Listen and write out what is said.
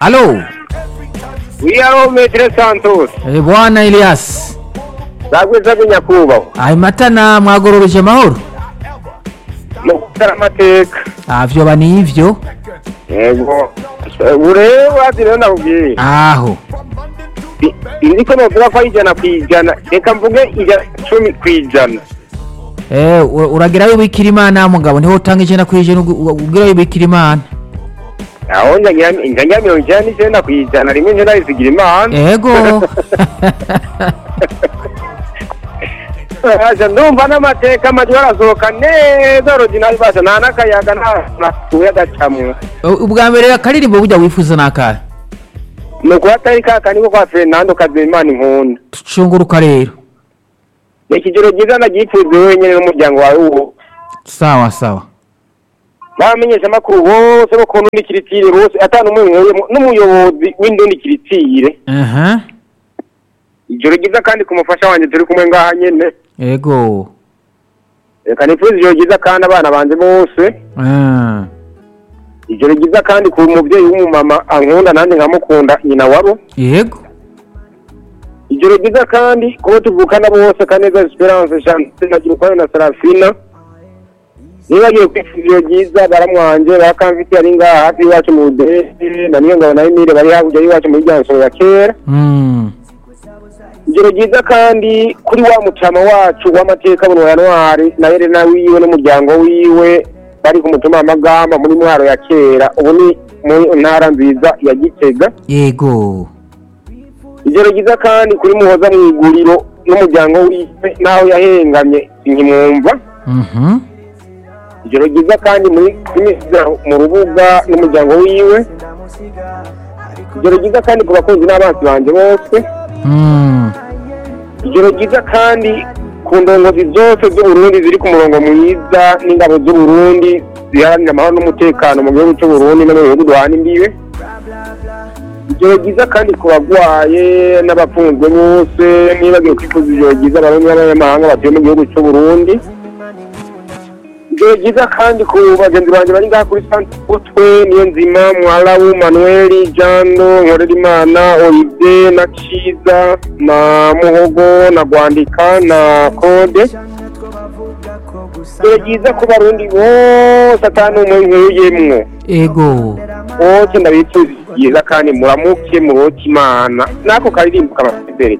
Aló, Oui, allô, Maître Santos. eh, bwana Elias. Zagwiza nyakubahwa. Ayi matana mwagorobeje amahoro? Mu gutara amateka. Ah, vyoba ni ivyo. Yego. Ureba rero nakubwiye. Aho. I- Indi ko novuga ko ari ijana ku ijana. Reka mvuge ijana cumi ku ijana. Eh, u- uragira wibikira imana mugabo niho utanga ijana ku ijana ugu- ugu- ugira wibikira imana. Aho njagira njagira mirongo ijana n'ijana ku ijana rimwe nje ndabisigira imana. Ego. Aja ndumva n'amateka amajwi arasohoka neza original basha nta n'akayaga nta natuye agacamwe. U- Ubwa mbere akaririmbo burya wifuza nakahe? Ni ukuba atari ka kaniko kwa Fernando Kazimana inkunda. Tucunguruka rero. Ni ikigero ryiza nagipfuzwe wenyine n'umuryango wawe uwo. Sawa sawa. n'abamenyesha amakuru bose bo ku ndundi kiritire bose atanu umwe nkuyemo n'umuyobozi w'indundi kiritire Aha. ijoro ryiza kandi ku mufasha wanjye turi kumwe ngaha nyene Ego. reka nifuza ijoro ryiza kandi abana banje bose Ah. ijoro ryiza kandi ku muvyeyi w'umumama ankunda nanjye nkamukunda nyina wabo Yego. ijoro ryiza kandi kubo tuvukana bose kaneza esperance chante na girukwayo na sarafina nibagiye kwifuza ijoro ryiza baramwanje bakamfitiye ari ngaha hafi iwacu mu budehe na niyo ngabo na emile bari hakurya y'iwacu muri rya nsoro ya kera Mm. ijoro ryiza kandi kuri wa mutama wacu w'amateka buno ya ntwari na Helena wiwe n'umuryango wiwe bari ku mutuma w'amagamba muri mwaro ya kera ubu ni mu ntara nziza ya gitega Yego. ijoro ryiza kandi kuri muhoza mu iguriro n'umuryango wiwe n'aho yahengamye nkimwumva Mhm. ijoro ryiza kandi muri kumisiga mu rubuga n'umuryango wiwe ijoro ryiza kandi ku bakunzi n'abansi banje bose Mm. ijoro ryiza kandi ku ndongozi zose z'uburundi ziri ku murongo mwiza n'ingabo z'uburundi ziharanira amahoro n'umutekano mu gihugu cy'uburundi no mu bihugu duhana imbibe ijoro ryiza kandi ku bagwaye n'abafunzwe bose nibagiwe kwifuza ijoro ryiza abarundi n'abanyamahanga batuye mu gihugu cy'uburundi ijoro ryiza kandi ku bagenzi banjye bari ngaha kuri santutwe niyo nzima mwarabu manuel jando nkorerimana olivier na ciza na muhogo na gwandika na kode ijoro ryiza ku barundi bose atanu umwe nkuyemwo Ego. bose ndabifuza ryiza kandi muramuke muroke imana n'ako karirimbo kabafideli